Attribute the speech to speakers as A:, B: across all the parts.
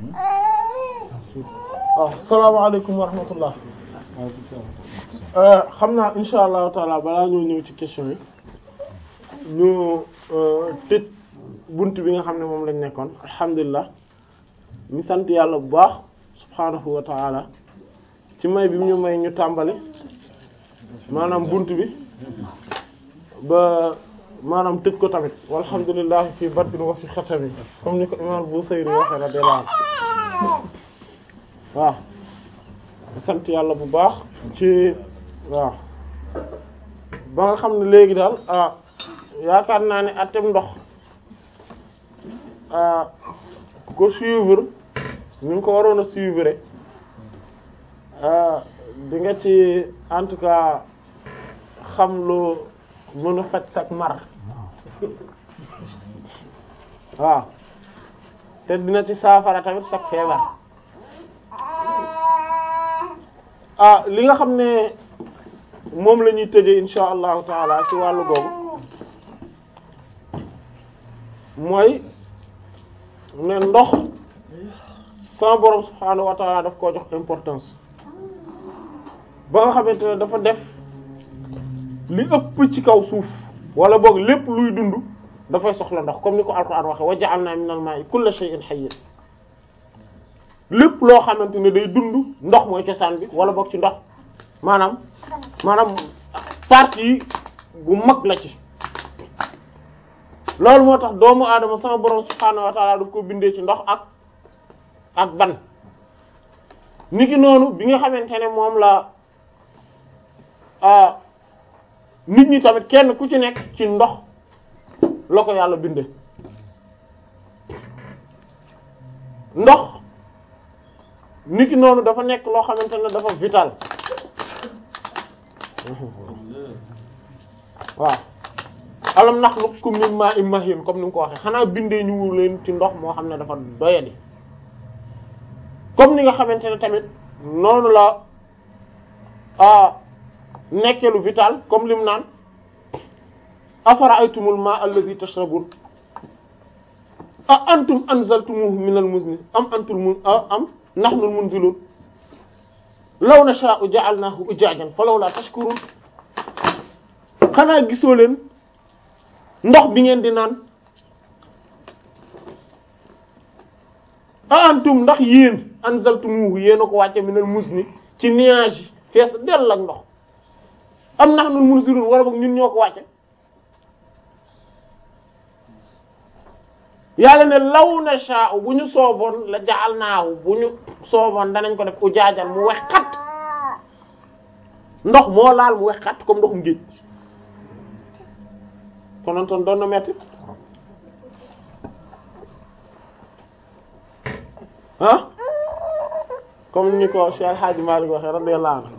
A: waaw salaamaaleykum wa rahmatullah xam naa insha allahu taala balaa ñoo ñëw ci question yi ñu tëj bunt bi nga xam ne moom lañ nekkoon alhamdulilah ñu sant yàlla bu baax subhaanahu wa taala ci may bi mu ñu may ñu tàmbali maanaam bunt bi ba maanaam tëj ko tamit walhamdulilah fi batin wa fi xatami comme ni ko imam Busayri waxe radiyallahu anhu waaw sant yàlla bu baax ci waaw ba nga xam ne léegi daal ah yaakaar naa ne atem ndox ah ku ko suivre ñu ngi ko waroon a suivre ah di nga ci en tout cas xam lu mën a faj sak mar waaw te dina ci saafara tamit sak feebar ah li nga xam ne moom la ñuy tëjee insha allahu taala ci wàllu googu mooy ne ndox sama borom subhaanahu wa taala daf koo jox importance ba nga xamante ne dafa def li ëpp ci kaw suuf wala boog lépp luy dund dafay soxla ndox comme ni ko alquran waxe wa ja'alna minal ma'i kulla shay'in hayyin lépp loo xamante ne day dund ndox mooy cosaan bi wala boog ci ndox maanaam maanaam partie bu mag la ci loolu moo tax doomu aadama sama borom subhaanahu wa ta'ala daf ko bindee ci ndox ak ak ban niki noonu bi nga xamante ne moom la nit ñi tamit kenn ku ci nekk ci ndox la ko yàlla bindee ndox niki noonu dafa nekk loo xamante ne dafa vital waaw alam nakhluqukum min ma'in mahin comme ni nga ko waxee xanaa bindee ñu leen ci ndox moo xam ne dafa doyadi comme ni nga xamante ne tamit noonu la ah nekkee lu vital comme lim naan afara'aytumul ma'a alladhi tashrabun a antum anzaltumuhu minal muzni am antum mun am nahnul munzilun law nasha'u ja'alnahu ujajan falawla tashkurun xanaa gisoo leen ndox bi ngeen di naan a antum ndax yéen anzaltumuhu yéen a ko wàcce minal muzni ci nuage yi fees dell ak ndox am nahnul munzilun wala boog ñun ñoo ko wàcce yàlla ne law na sha'u bu ñu sooboon la jaal naaw bu ñu sooboon danañ ko def u jaajal mu wex xat ndox moo laal mu wex xat comme ndoxum géej konontoon doon na metti ah comme ni ko Cheikh Hadji Malick waxe radiyallahu anhu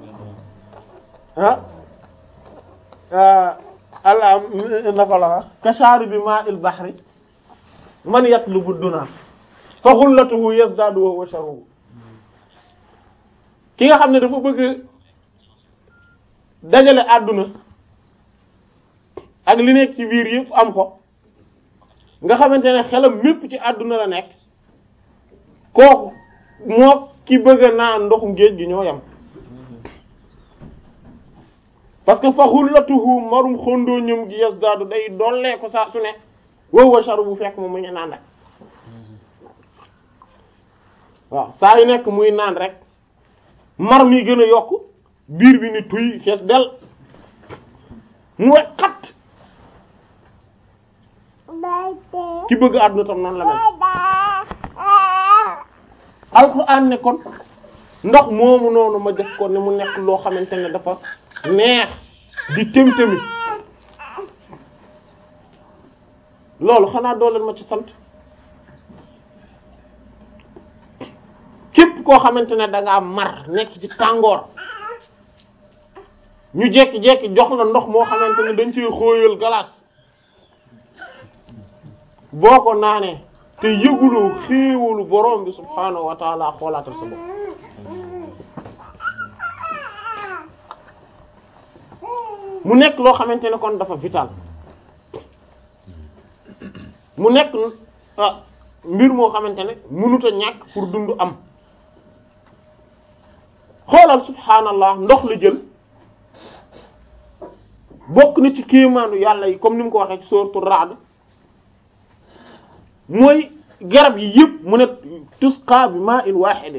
A: ah allah nako la wax kashaari bi ma il bahri man yatlubu duna fa xullatuhu yazdadu wa huwa sharruhu ki nga xam ne dafa bëgg dajale àdduna ak li nekk ci biir yëpp am ko nga xamante ne xelam mépp ci àdduna la nekk kooku moo ki bëgg a naan ndoxum géej gi ñoo yam parce que fa xullatuhu marum xondoo ñëm gi yazdadu day dollee ko saa su ne wow wa sharu bu fekk moom mu ngi naan rek waaw saa yu nekk muy naan rek mar mi gën a yokk biir bi ni tuy fees del mu we xat ki bëgg àdduna tam noonu la mel alxuraan ne kon ndox moomu noonu ma def ko ne mu nekk loo xamante ne dafa neex di tëm-tëmi loolu xanaa doo leen ma ci sant képp koo xamante ne da ngaa mar nekk ci tàngoor ñu jekki-jekki jox la ndox moo xamante ne dañ ciy xóoyal glace boo ko naanee te yëguloo xéewalu borom bi subhaanahu wa taala xoolaatal sa bopp mu nekk loo xamante ne kon dafa vital mu nekk mbir moo xamante ne mënut a ñàkk pour dund am xoolal subhaanallah ndox la jël bokk na ci kéemaanu yàlla yi comme ni mu ko waxee ci sourate Ra'd mooy garab yi yëpp mu ne tusqa bi ma'in wahidin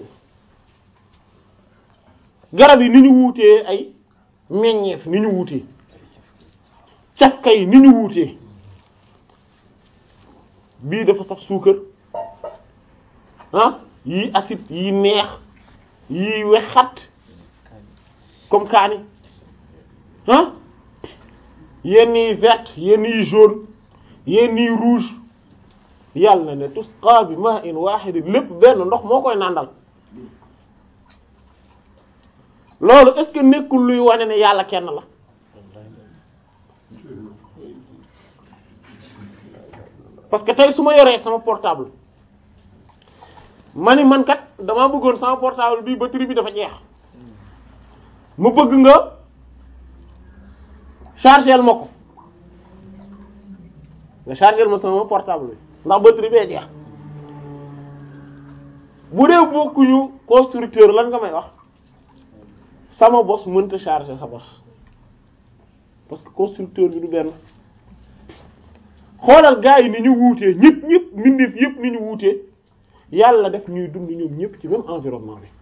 A: garab yi ni ñu wuutee ay meññeef ni ñu wuutee cafka yi ni ñu wuutee bii dafa saf suukar ah yii acide yii neex yii wexat comme kaani ah yenn yi vert yenn yi jaune yenn yi rouge yàlla ne tusqa bi ma'in wahid lépp benn ndox moo koy nàndal loolu est-ce que nekkul luy wane ne yàlla kenn la parce que tey su ma yoree sama portable ma ni man kat damaa bëggoon sama portable bi batterie bi dafa jeex ma bëgg nga chargeel ma ko nga chargeel ma sama portable bi ndax batterie bee jeex bu dee bokkuñu constructeur lan nga may wax sama bos mënta charger sa bos parce que constructeur bi du benn xoolal gars yi ni ñu wuutee ñëpp ñëpp mbindeef yëpp ni ñu wuutee yàlla def ñuy dund ñoom ñëpp ci même environnement bi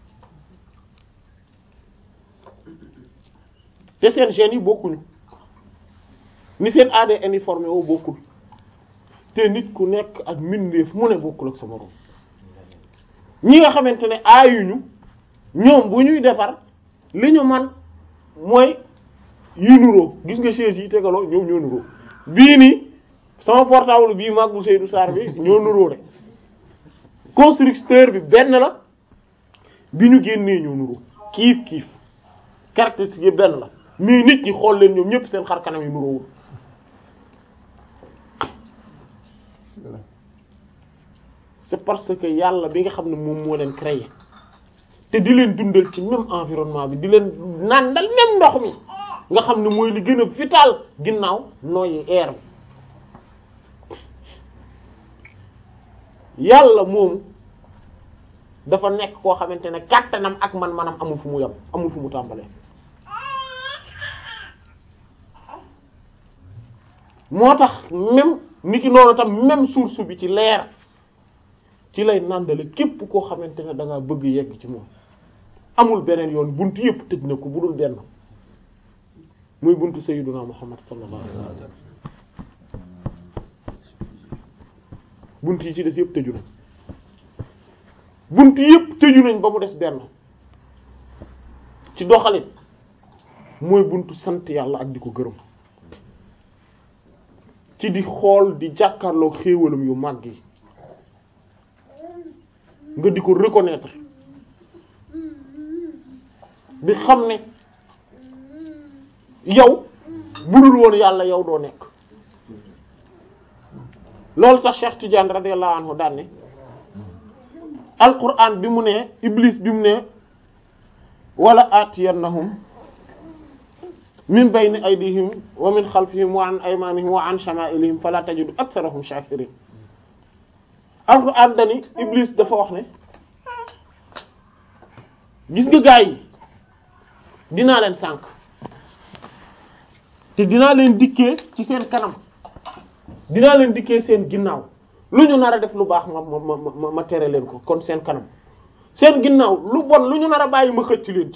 A: te seen gènes yi bokkuñu ni seen ADN yi formé woo bokkul te nit ku nekk ak mbindeef mu ne bokkul ak sa morom ñi nga xamante ne aayuñu ñoom bu ñuy defar li ñu man mooy yi nuroo gis nga chaise yi tegaloo ñoom ñoo nuroo bii nii sama portable bii mag bu Seydou Sarr bi ñoo nuroo de constructeur bi benn la bi ñu génnee ñoo nuroo kiif kiif caractéristique yi benn la mais nit ñi xool leen ñoom ñëpp seen xar kanam yi nuroowul c'est parce que yàlla bi nga xam ne moom moo leen créé te di leen dundal ci même environnement bi di leen nàndal même ndox mi nga xam ne mooy li gën a vital ginnaaw nooyi air bi yàlla moomu dafa nekk koo xamante ne kàttanam ak man-manam amul fu mu yem amul fu mu tàmbalee moo tax même ni ki noonu tam même source bi ci leer ci lay nàndale képp koo xamante ne da nga bëgg yegg ci moom amul beneen yoon buntu yëpp tëj na ko bu dul benn muy buntu sayyiduna Muhammad sallallahu alayhi wasallam buntu yi ci des yëpp tëju na buntu yëpp tëju nañ ba mu des benn ci doxalin mooy buntu sant yàlla ak di ko gërëm ci di xool di jàkkaarloo xéewalam yu màgg yi nga di ko reconnaître di xam ne yow budul woon yàlla yow doo nekk loolu tax Cheikh Tidiane radiyallahu anhu daan ne alquran bi mu ne iblis bi mu ne wala atiyannahum min bayni aydihim wa min xalfihim wa an aymanihim wa an shama'ilihim fala tajidu aktharahum shakirin alquran dani iblis dafa wax ne gis nga gaa yi dinaa leen sànk te dinaa leen dikkee ci seen kanam dinaa leen dikkee seen ginnaaw lu ñu nar a def lu baax ma ma ma ma tere leen ko kon seen kanam seen ginnaaw lu bon lu ñu nar a bàyyi ma xëcc leen ci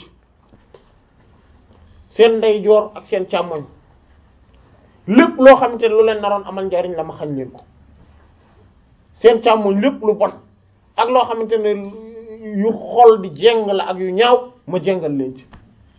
A: seen ndeyjoor ak seen càmmoñ lépp loo xamante ne lu leen naroon amal njariñ la ma xañ leen ko seen càmmoñ lépp lu bon ak loo xamante ne yu xol di jeng la ak yu ñaaw ma jengal leen ci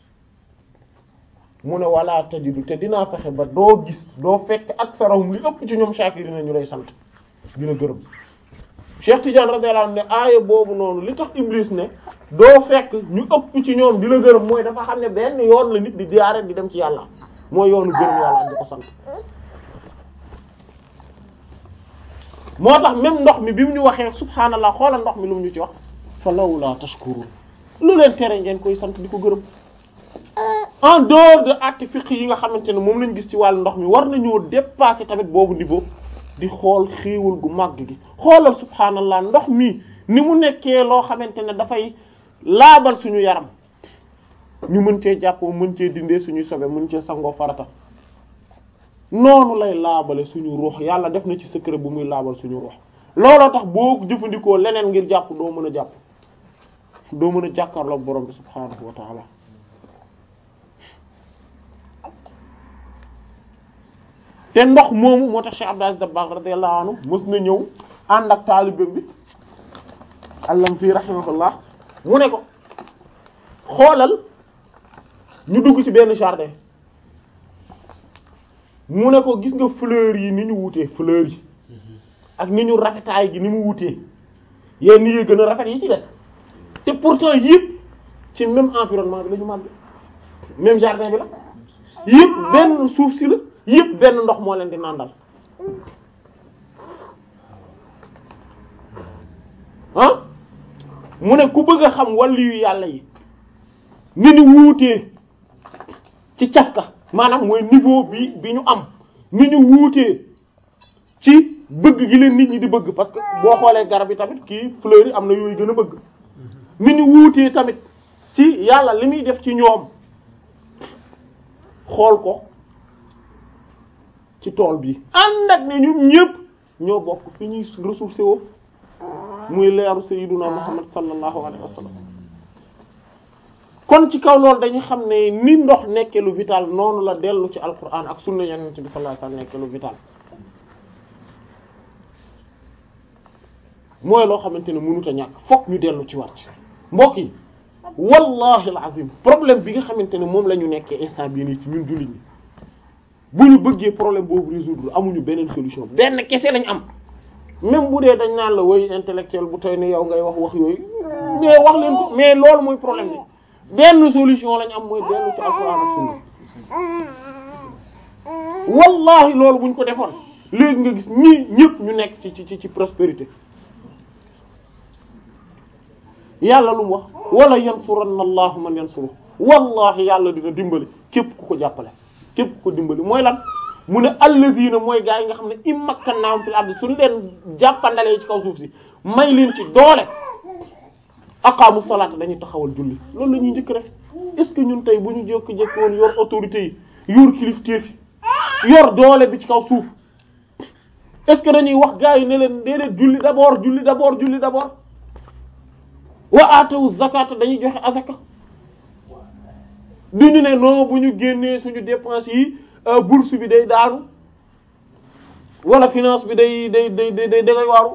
A: mu ne wala tajidu te dinaa fexe ba doo gis doo fekk ak sarahum li ëpp ci ñoom shakirina ñu lay sant dina gërëm Cheikh Tidiane radiyallahu anhu ne aaya boobu noonu li tax Iblis ne doo fekk ñu ëpp ci ñoom di la gërëm mooy dafa xam ne benn yoon la nit di diyaare di dem ci yàlla mooy yoonu gërëm yàlla ak di ko sant moo tax même ndox mi bi mu ñu waxee subhaanallah xoolal ndox mi lu mu ñu ci wax fa lawla tashkurun lu leen tere ngeen koy sant di ko gërëm en dehors de actes fiqh yi nga xamante ne moom lañ gis ci wàllu ndox mi war nañoo dépasser tamit boobu niveau di xool xéewal gu màgg gi xoolal subhaanallah ndox mi ni mu nekkee loo xamante ne dafay laabal suñu yaram ñu mën cee jàppoo mën cee dindee suñuy sobe mën cee sangoo farata noonu lay laabale suñu ruux yàlla def na ci secret bu muy laabal suñu ruux looloo tax boo jëfandikoo leneen ngir jàpp doo mën a jàpp doo mën a jàkkaarloog borom bi subhaanahu wa taala te ndox moomu moo tax Cheikh Abdou Aziz Dabakh radiyallahu anhu mës na ñëw ànd ak taalibeem bi allam fii rahimahullah mu ne ko xoolal ñu dugg ci benn jardin mu ne ko gis nga fleurs yi ni ñu wutee fleurs yi ak ni ñu rafetaay gi ni mu wutee yenn yi gën a rafet yi ci des te pourtant yëpp ci même environnement bi la ñu màgg même jardin bi la yëpp benn suuf si la yëpp benn ndox moo leen di nàndal ah mu ne ku bëgg a xam wàllu yu yàlla yi ni ñu wuutee ci cafka maanaam mooy niveau bi bi ñu am ni ñu wuutee ci bëgg gi leen nit ñi di bëgg parce que boo xoolee garab yi tamit kii fleurs yi am na yooyu gën a bëgg ni ñu wuutee tamit ci yàlla li muy def ci ñoom xool ko ci tool bi ànd ak ne ñun ñëpp ñoo bokk fi ñuy ressourcé woo muy leeru sayyiduna Muhammad sallallahu alayhi wa sallam kon ci kaw loolu dañuy xam ne ni ndox nekkee lu vital noonu la dellu ci alquran ak sunna yonent bi sallallahu alayhi wa sallam nekkee lu vital mooy loo xamante ne mënut a ñàkk fokk ñu dellu ci war ci mbokk yi wallahi alazim problème bi nga xamante ne moom la ñu nekkee instant bii nii ci ñun jullit ñi bu ñu bëggee problème boobu résoudre amuñu beneen solution benn kese lañ am même bu dee dañ naan la woy intellectuel bu toy ne yow ngay wax wax yooyu mais wax leen ko mais loolu mooy problème bi benn solution lañ am mooy dellu ci alxuraan ak sunna wallahi loolu buñ ko defoon léegi nga gis ñii ñëpp ñu nekk ci ci ci prospérité yàlla lu mu wax wala yansuranna allahu man yansuru wallahi yàlla dina dimbali képp ku ko jàppale képp ku ko dimbali mooy lan mu ne alladina mooy gaa yi nga xam ne immakkannaahum fil ardi suñu leen jàppandalee ci kaw suuf si may leen ci doole aqaamu salaata dañuy taxawal julli loolu la ñuy njëkk def est-ce que ñun tey bu ñu jékki-jékki woon yor autorité yi yor kilifteef yi yor doole bi ci kaw suuf est-ce que dañuy wax gaa yi ne leen déedéet julli d'abord julli d'abord julli d'abord wa aatawu zakata dañuy joxe azaka duñu ne non bu ñu génnee suñu dépense yi bourse bi day daanu wala finance bi day day day day day dangay waaru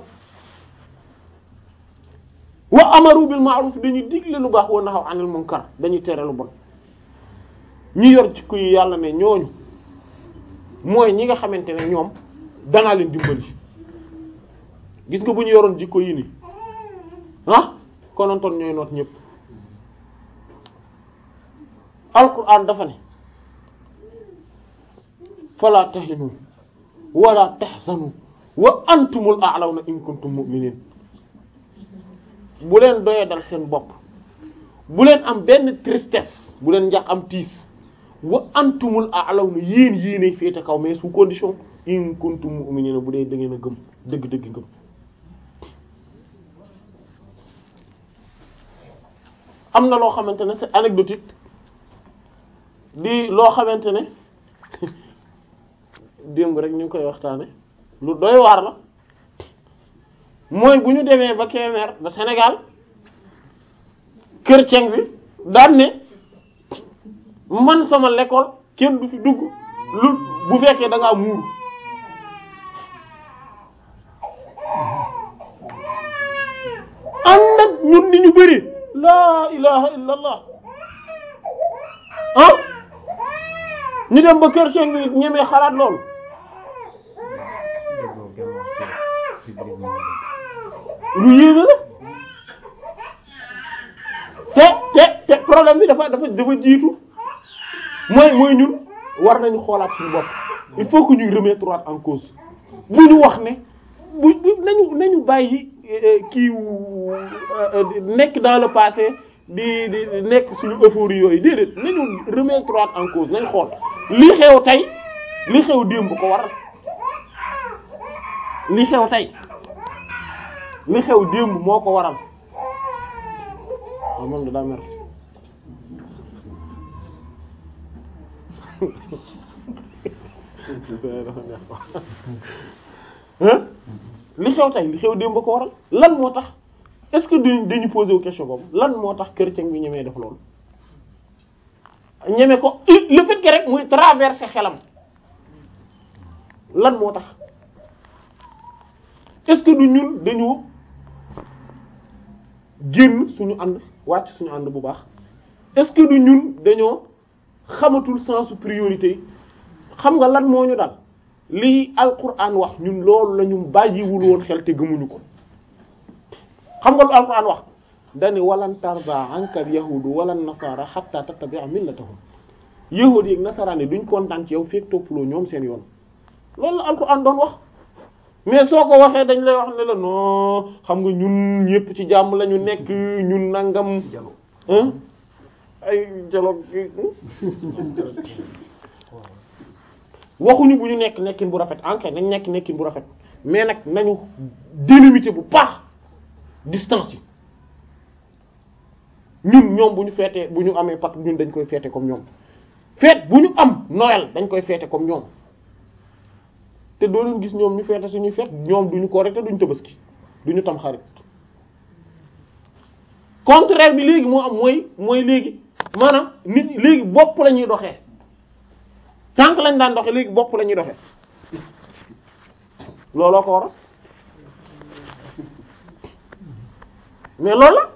A: wa amaru bil ma'ruf dañuy digle lu baax wa nahaw anil munkar dañuy tere lu bon ñi yor jikko yi yàlla ne ñooñu mooy ñi nga xamante ne ñoom danaa leen dimbali gis nga bu ñu yoroon jikko yi ni ah konontoon ñooy noot ñëpp alquran dafa ne fala tahinu wala tahzanu wa antumul a'lawna in kuntum mu'minin bu leen doyee dal seen bopp bu leen am benn tristesse bu leen njax am tiis wa antumul a'lawna yéen yéenay féete kaw mais sous condition in kuntum mu'minin bu dee da ngeen a gëm dëgg-dëgg ngëm am na loo xamante ne c'est anecdotique di loo xamante ne démb rek ñu ngi koy waxtaane lu doy waar la mooy bu ñu demee ba Kébémer ba Sénégal kër ceng bi daan ne man sama l'école kenn du fi dugg lu bu fekkee da ngaa muuru ànd ak ñun ni ñu bëri laa ilaha illa allah ah ñu dem ba kër ceng bi ñemee xalaat loolu lu yéeme la te te te problème bi dafa dafa dafa jiitu mooy mooy ñun war nañu xoolaat suñu bopp il faut que ñuy remettre en cause bu ñu wax ne bu bu nañu nañu bàyyi kii nekk dans le passé di di nekk suñu euphorie yooyu déedéet nañu remettre en cause nañ xool li xew tey li xew démb ko waral li xew tey li xew démb moo ko waral waaw moom da daa mer li xew tey li xew démb ko waral lan moo tax est-ce que dañu dañu poser wu question boobu lan moo tax chrétien bi ñemee def loolu ñeme ko le fait que rek muy traverser xelam lan moo tax est-ce que du ñun dañu génn suñu ànd wàcc suñu ànd bu baax est-ce que du ñun dañoo xamatul sensu priorité yi xam nga lan moo ñu dal lii alquran wax ñun loolu la ñu bàyyiwul woon xel te gëmuñu ko xam nga lu alquran wax dani walan tarda ankal yahudu wala nasara hatta tattabi'a millatahum yahudi yi ak nasaraan yi duñ kontaan ci yow fekk toppaloo ñoom seen yoon loolu la alquran doon wax mais soo ko waxee dañ lay wax ne la non xam nga ñun ñëpp ci jàmm la ñu nekk ñun nangam hein ay dialogue waxuñu bu ñu nekk nekkin bu rafet ankay nañ nekk nekkin bu rafet mais nag nañu délimiter bu baax distance yi ñun ñoom bu ñu feetee bu ñu amee Pâques ñun dañ koy feete comme ñoom feet bu ñu am Noël dañ koy feete comme ñoom te doo leen gis ñoom ñu feete suñuy feet ñoom duñu korite duñu tabaski duñu tam xarit contraire bi léegi moo am mooy mooy léegi maanaam nit ñi léegi bopp la ñuy doxee tànk lañ daan doxee léegi bopp la ñuy doxee looloo ko waral mais loolu la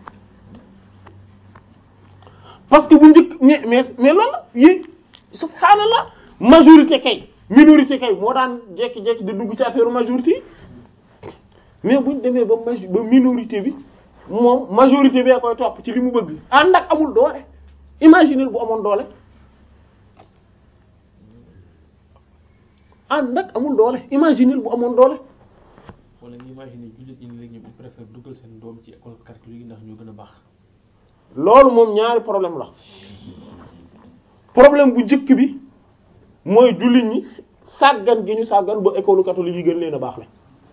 A: parce que bu njëkk mais mais mais loolu la yi subhaanallah majorité kay minorité kay moo daan jekki-jekki di dugg ci affaire majorité yi mais buñ demee ba maj ba minorité bi moom majorité bee koy topp ci li mu bëgg ànd ak amul doole imaginer bu amoon doole ànd ak amul doole imaginer bu amoon doole
B: wala ñu imaginer jullit ñi léegi ñoom ils préfèrent dugal seen doom ci école catholique ndax ñoo gën a baax
A: loolu moom ñaari problème la problème bu njëkk bi mooy jullit ñi sàggan gi ñu sàggan ba école catholique yi gën leen a baax la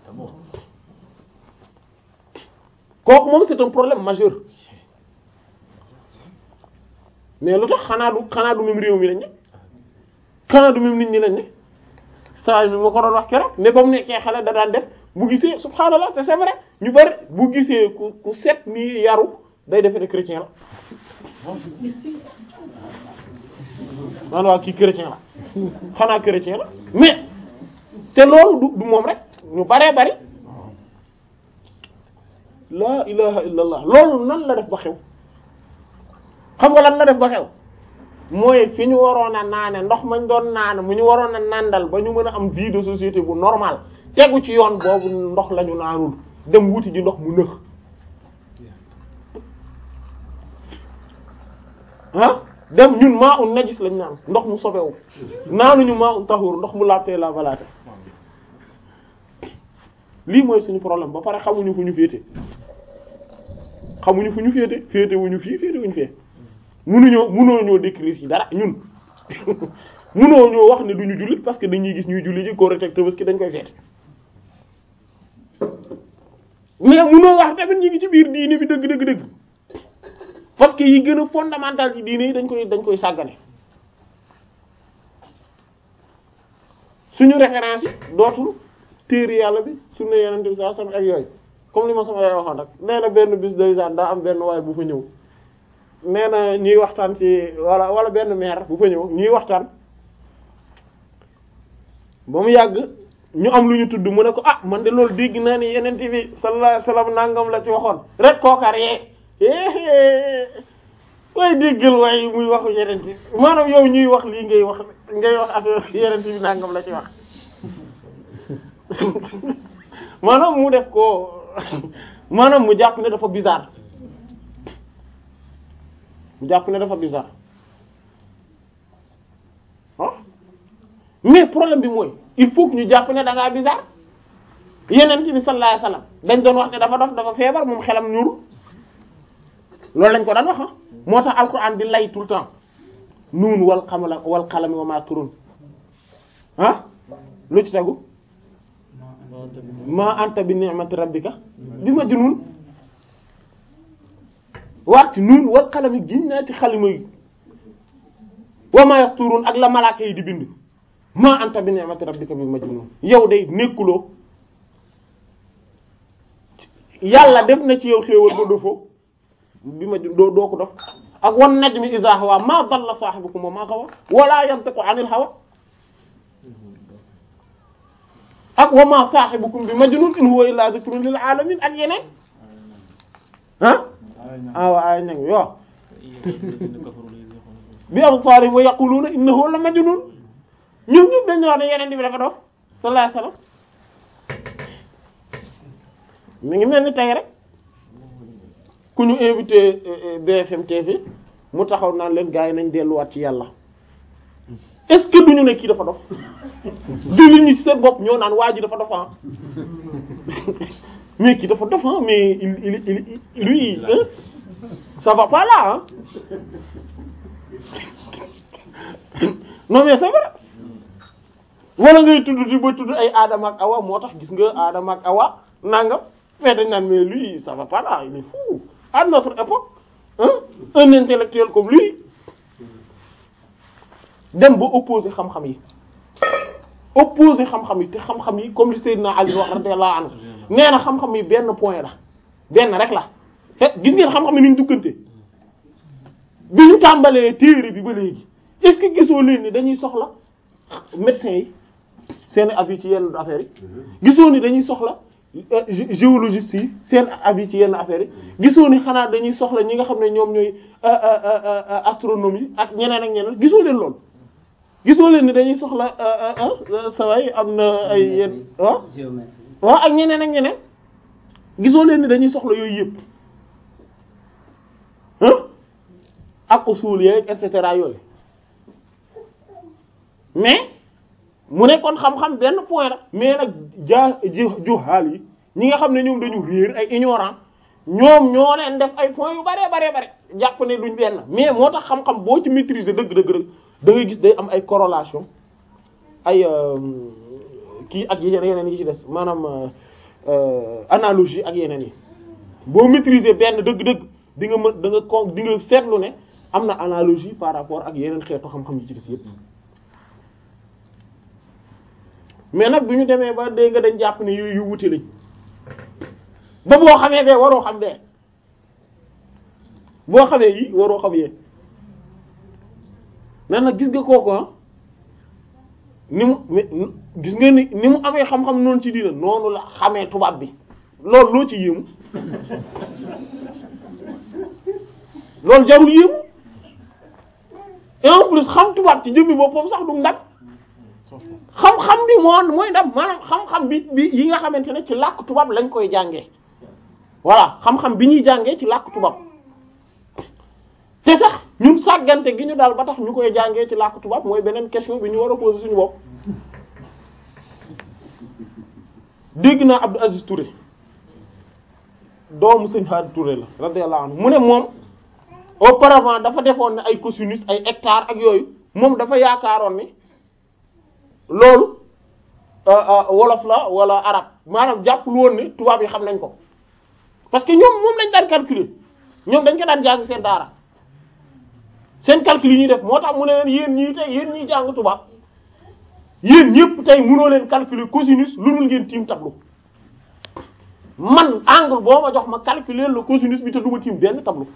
A: kooku moom c'est un problème majeur mais lu tax xanaa du xanaa du même réew mi lañ ne xanaa du même nit ñi lañ ne saa mi ma ko doon wax keroog ne ba mu nekkee xale da daan def bu gisee subhaanallah te c'est vrai ñu bari bu gisee ku ku set nii yaru day defe ne chrétien la man waa kii chrétien la xanaa chrétien la mais te loolu du du moom rek ñu baree bari laa ilaha illallah loolu nan la def ba xew xam nga lan la def ba xew mooy fi ñu waroon a naane ndox mañ doon naane mu ñu waroon a nandal ba ñu mën a am vie de société bu normal tegu ci yoon boobu ndox la ñu naanul dem wuti ji ndox mu nëx ah dem ñun maa un najis lañ naan ndox mu sobewu naanuñu maa un tahur ndox mu laabtee la valaate lii mooy suñu problème ba pare xamuñu fu ñu féete xamuñu fu ñu féete féete wuñu fii féete wuñu fee munuñoo munoo ñoo décrire ci dara ñun munoo ñoo wax ne duñu jullit parce que dañuy gis ñuy julli ji Korite ak Tabaski dañ koy feete mais munoo wax tamit ñu ngi ci biir diine bi dëgg dëgg dëgg parce que yi gën a fondamental ci diine yi dañ koy dañ koy sàggane suñu référence yi dootul téere yàlla bi sunna yonent bi sallallahu alayhi wasallam ak yooyu comme li ma sama yaay waxoon rek nee na benn bis day daan daa am benn waay bu fa ñëw nee na ñuy waxtaan ci wala wala benn maire bu fa ñëw ñuy waxtaan ba mu yàgg ñu am lu ñu tudd mu ne ko ah man de loolu dégg naa ni yonent bi sallallahu alayhi wasallam nangam la ci waxoon rek kookar yee way déggal waaye muy waxu yonent bi maanaam yow ñuy wax lii ngay wax ngay wax affaire yonent bi nangam la ci wax maanaam mu def ko maanaam mu jàpp ne dafa bizarre mu jàpp ne dafa bizarre ah mais problème bi mooy il faut que ñu jàpp ne da ngaa bizarre yeneen bi sallallahu alayhi wasallam dañ doon wax ne dafa dof dafa feebar moom xelam ñuul loolu lañ ko daan wax ah moo tax alquran di lay tout le temps nuun wal xamala wal xalami wa ma turun ah lu ci tegu ma anta bi ni'mati rabbika bi majnun waati nuun wal qalami giñ naa ci xalima yi wa ma yasturun ak la malaaka yi di bind ma anta bi ni'mati rabbika bi majnun yow day nekkuloo yàlla def na ci yow xéewal ba dofoo bi ma doo doo ko def ak wan najmi idha hawa ma dalla sahibukum wa ma gawa wala yantiqu anil hawa ak wa ma sahibukum bi majnun in huwa illa dhikrun lil alamin ak yeneen ah awa ay nag yo bi absarihim wa yaquluna innahu la majnun ñoom ñoom dañu wax ne yeneen bi dafa dof sallallahu alayhi wasallam mi ngi mel ni tey rek ku ñu invité BFM TV mu taxaw naan leen gars yi nañ delluwaat ci yàlla est-ce que duñu ne kii dafa dof jullit ñi ci seen bopp ñoo naan waa ji dafa dof ah mais kii dafa dof ah mais il il il lui hein, ça va pas là ah non mais c'est vrai wala ngay tudd di ba tudd ay Adama ak Awa moo tax gis nga Adama ak Awa nangam mais dañ naan mais lui ça va pas là il est fou à notre époque hein un intellectuel comme lui dem ba opposé xam-xam yi opposé xam-xam yi te xam-xam yi comme li Seydina Ali wax radiyallahu anhu nee na xam-xam yi benn point la benn rek la te gis ngeen xam-xam yi ni ñu duggante bi ñu tàmbalee téere bi ba léegi est-ce que gisoo leen ni dañuy soxla médecins yi seen avis ci yenn affaires yi gisoo ni dañuy soxla géologiste yi seen avis ci yenn affaires yi gisoo ni xanaa dañuy soxla ñi nga xam ne ñoom ñooy astronomie ak ñeneen ak ñeneen gisoo leen lool gisoo leen ni dañuy soxla saway am na ay yenn waaw waaw ak ñeneen ak ñeneen gisoo leen ni dañuy soxla yooyu yëpp ak usul yeeg et cetera yooyu mais mu ne kon xam-xam benn point la mais nag jaa juhaal yi ñi nga xam ne ñoom dañu réer ay ignorant ñoom ñoo leen def ay points yu bare bare bare jàpp ne duñ benn mais moo tax xam-xam boo ci maîtriser dëgg dëgg dëgg da ngay gis day am ay corrélation ay kii ak yeneen yeneen yi ci des maanaam analogie ak yeneen yi boo maîtriser benn dëgg-dëgg di nga mën da nga ko di nga seetlu ne am na analogie par rapport ak yeneen xeetu xam-xam yi ci des yépp mais nag bi ñu demee ba dégg nga dañ jàpp ne yooyu yu wuti lañ ba boo xamee bee waroo xam bee boo xamee yi waroo xam yee nan nag gis nga kooku ah ni mu gis nga ni ni mu amee xam-xam noonu ci diina noonu la xamee tubaab bi loolu loo ci yéemu loolu jarul yéemu et en plus xam tubaab ci jëmmi boppam sax du ndam xam-xam bi moo mooy ndam maanaam xam-xam bi bi yi nga xamante ne ci làkk tubaab lañ koy jàngee voilà xam-xam bi ñuy jàngee ci làkk tubaab te sax ñun sàggante gi ñu daal ba tax ñu koy jàngee ci làkk tubaab mooy beneen question bi ñu war a poser suñu bopp dégg naa Abdou Aziz Touré doomu sëñ Hadi Touré la radiyallahu anhu mu ne moom auparavant dafa defoon ne ay cosinus ay hectares ak yooyu moom dafa yaakaaroon ni loolu wolof la wala arab maanaam jàppul woon ni tubaab yi xam nañ ko parce que ñoom moom lañ daan calculer ñoom dañ ko daan jàng seen daara seen calcul yi ñuy def moo tax mu ne leen yéen ñii tey yéen ñiy jàng tubaab yéen ñëpp tey mënoo leen calculer cosinus lu dul ngeen tiim tableau man angle boo ma jox ma calculer le cosinus bi te du ma tiim benn tableau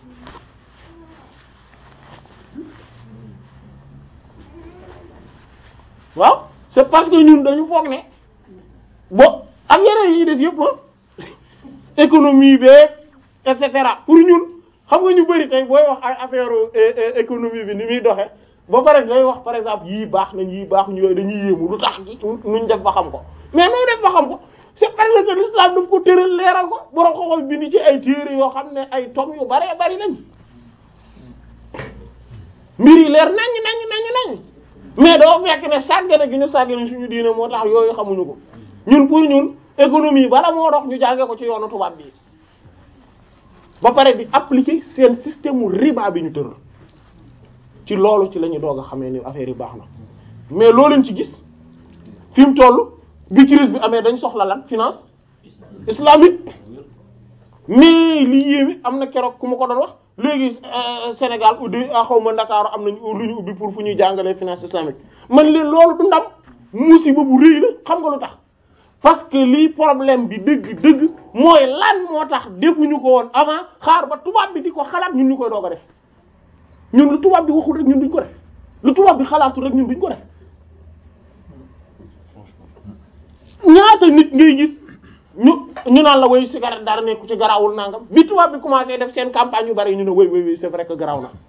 A: waaw c'est parce que ñun dañu foog ne bo ak yeneen yi des yëpp économie beeg et cetera pour ñun xam nga ñu bari tey booy wax ay affaire économie bi ni muy doxe ba pare day wax par exemple yii baax nañ yii baax ñu yooyu dañuy yéemu lu tax nuñ def ba xam ko mais noo def ba xam ko c'est parce que l'islam daf ko tëral leeral ko borom xoxol bind ci ay téere yoo xam ne ay tom yu bare bari nañ mbir yi leer nañ nañ nañ nañ mais doo fekk ne sàggane gi ñu sàggane suñu diine moo tax yooyu xamuñu ko ñun pour ñun économie bala moo dox ñu jànge ko ci yoonu tubaab bi ba pare di appliquer seen système mu riba bi ñu tëral ci loolu ci la ñu doog a xamee ni affaire yi baax na mais loo leen ci gis fi mu toll bi crise bi amee dañ soxla lan finance islamique mais li yéemi am na keroog ku ma ko doon wax léegi Sénégal uddi xaw ma Ndakaaru am nañu lu ñu ubbi pour fu ñuy jàngalee finance islamique man leen loolu du ndam musiba bu rëy la xam nga lu tax parce que lii problème bi dëgg dëgg mooy lan moo tax defuñu ko woon avant xaar ba tubaab bi di ko xalaat ñun ñu koy doog a def ñun lu tubaab bi waxul rek ñun duñ ko def lu tubaab bi xalaatul rek ñun duñ ko def ñaata nit ngay gis ñu ñu naan la woy cigarette dara nekku ci garawul nangam bi tubaab bi commencé def seen campagne yu bari ñu ne woy woy woy c'est vrai que garaw na